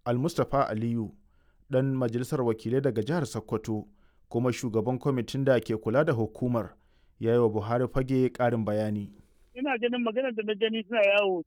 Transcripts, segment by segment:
Almustapha Aliyu ɗan majalisar wakilai daga jihar Sokoto kuma shugaban kwamitin da ke kula da hukumar ya yi wa Buhari fage ƙarin bayani. Ina ganin maganar da na gani suna yawo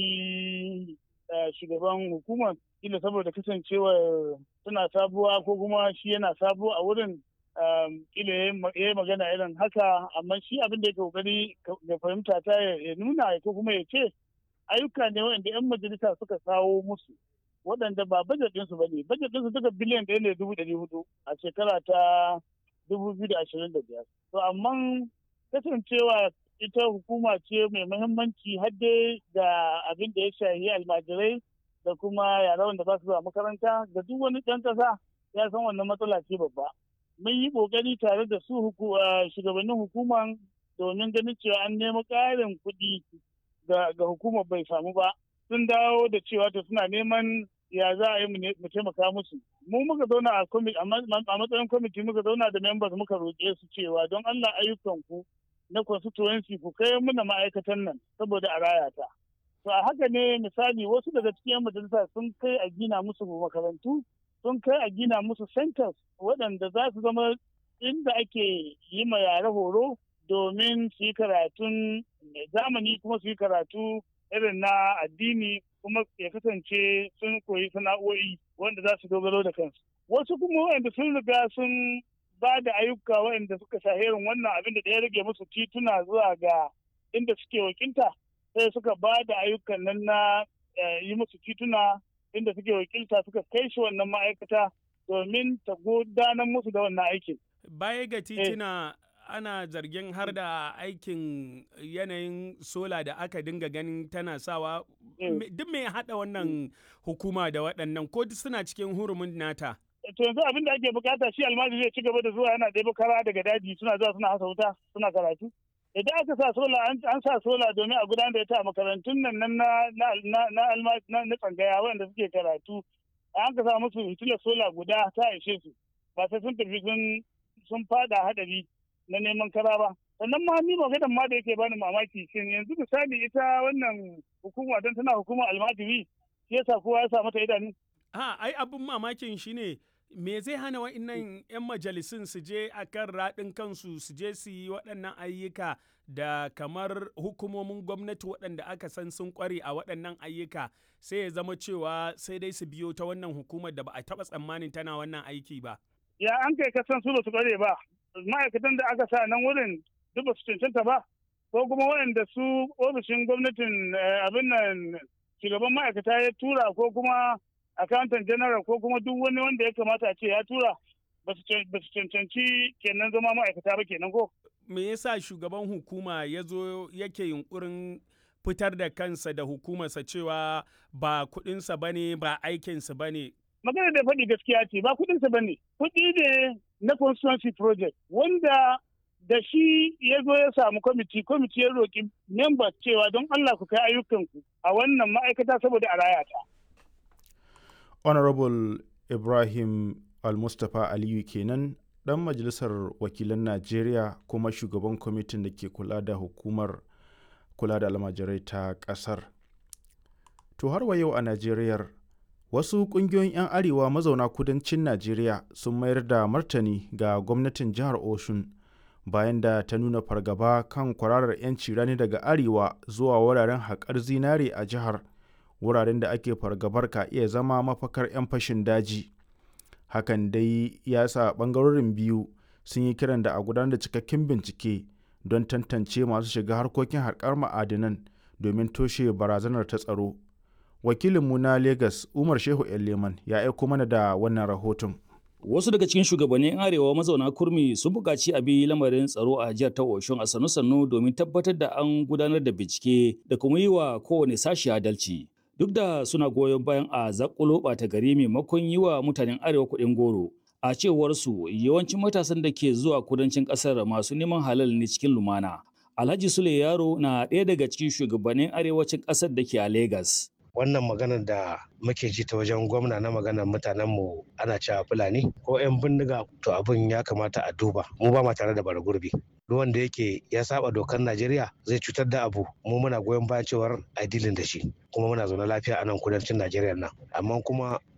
shi shugaban hukumar ila saboda kasancewar suna sabuwa ko kuma shi yana sabuwa a wurin ila ya yi magana irin haka amma shi abin da ya kokari da fahimta ta ya nuna ko kuma ya ce ayyuka ne wanda 'yan majalisa suka kawo musu waɗanda ba bajet ɗinsu ba ne bajet ɗinsu duka biliyan ɗaya ne dubu ɗari hudu a shekara ta dubu biyu da ashirin da biyar to amma kasancewa ita hukuma ce mai muhimmanci har dai da abin da ya shahi almajirai da kuma yara wanda ba su zuwa makaranta da duk wani ɗan ƙasa ya san wannan matsala ce babba mun yi ƙoƙari tare da su shugabannin hukuman domin ganin cewa an nemi ƙarin kuɗi ga hukumar bai samu ba sun dawo da cewa to suna neman ya za a yi mu taimaka musu mu muka zauna a matsayin kwamiti muka zauna da members muka roƙe su cewa don Allah ayyukan ku na constituency ku kai muna ma'aikatan nan saboda a raya ta to a haka ne misali wasu daga cikin majalisa sun kai a gina musu makarantu sun kai a gina musu centers waɗanda za su zama inda ake yi ma yare horo domin su yi karatun zamani kuma su yi karatu irin na addini kuma ya kasance sun koyi sana'o'i wanda za su dogaro da kansu wasu kuma wanda sun riga sun ba da ayyuka wanda suka shaherin wannan abin da ya rage musu tituna zuwa ga inda suke wakilta sai suka ba da ayyukan nan na yi musu tituna inda suke wakilta suka kai shi wannan ma'aikata domin ta gudanar musu da wannan aikin. Baya ga tituna ana zargin har da aikin yanayin sola da aka dinga ganin tana sawa duk mai haɗa wannan hukuma da waɗannan ko suna cikin hurumin nata. To yanzu abin da ake bukata shi almajiri zai ci gaba da zuwa yana ɗaya kara daga daji suna zuwa suna hasa wuta suna karatu. Idan aka sa sola an sa sola domin a gudanar da ita a makarantun nan na na tsangaya wanda suke karatu an ka sa musu hitilar sola guda ta ishe su ba sai sun tafi sun fada hadari na neman kara ba sannan ma ni maganar ma da yake bani mamaki shin yanzu misali ita wannan hukuma don tana hukumar almajiri shi yasa kowa ya sa mata idanu ha ai abin mamakin shine me zai hana wa'annan 'yan majalisun su je a kan raɗin kansu su je su yi waɗannan ayyuka da kamar hukumomin gwamnati waɗanda aka san sun ƙware a waɗannan ayyuka sai ya zama cewa sai dai su biyo ta wannan hukumar da ba a taɓa tsammanin tana wannan aiki ba. Ya an kai kasan su ba su ƙware ba ma'aikatan da aka sa nan wurin duk ba su cancanta ba ko kuma waɗanda su ofishin gwamnatin abin nan shugaban ma'aikata ya tura ko kuma accountant general ko kuma duk wani wanda ya kamata a ce ya tura ba su cancanci kenan zama ma'aikata ba kenan ko. Me yasa shugaban hukuma ya zo yake yunkurin fitar da kansa da hukumarsa cewa ba kuɗinsa ba ne ba aikinsa ba ne. Magana da faɗi gaskiya ce ba kuɗinsa ba ne. Kuɗi ne na constituency project wanda da shi ya zo ya samu kwamiti kwamiti ya roƙi members cewa don Allah ku kai ayyukanku a wannan ma'aikata saboda a raya ta. honorable ibrahim al-mustapha aliyu kenan dan majalisar wakilan najeriya kuma shugaban kwamitin da ke kula da hukumar kula da almajirai ta kasar to har wa yau a najeriyar wasu kungiyoyin 'yan arewa mazauna kudancin najeriya sun mayar da martani ga gwamnatin jihar oshun bayan da ta nuna fargaba kan kwararar 'yanci rani daga arewa zuwa wuraren haƙar zinare a jihar wuraren da ake fargabar ka iya zama mafakar 'yan fashin daji hakan dai ya sa ɓangarorin biyu sun yi kiran da a gudanar da cikakken bincike don tantance masu shiga harkokin harkar ma'adinan domin toshe barazanar ta tsaro wakilinmu na lagos umar shehu leman ya aiko mana da wannan rahoton Wasu daga cikin shugabannin arewa mazauna kurmi sun buƙaci a bi lamarin tsaro a jihar ta Oshun a sannu-sannu domin tabbatar da an gudanar da bincike da kuma yi wa kowane sashi adalci. duk da suna goyon bayan a zakulo ɓata gari maimakon yi wa mutanen arewa kuɗin goro a cewar su yawancin matasan da ke zuwa kudancin ƙasar masu neman halal ne cikin lumana alhaji sule yaro na ɗaya daga cikin shugabannin arewacin ƙasar da ke a Legas. wannan maganar da muke ji ta wajen gwamna na maganar mutanen mu ana cewa fulani ko 'yan bindiga to abin ya kamata a duba mu ba ma tare da bara gurbi duk wanda yake ya saba dokar Najeriya zai cutar da abu mu muna goyon bayan cewar a dilin da shi kuma muna zaune lafiya a nan kudancin Najeriya nan amma kuma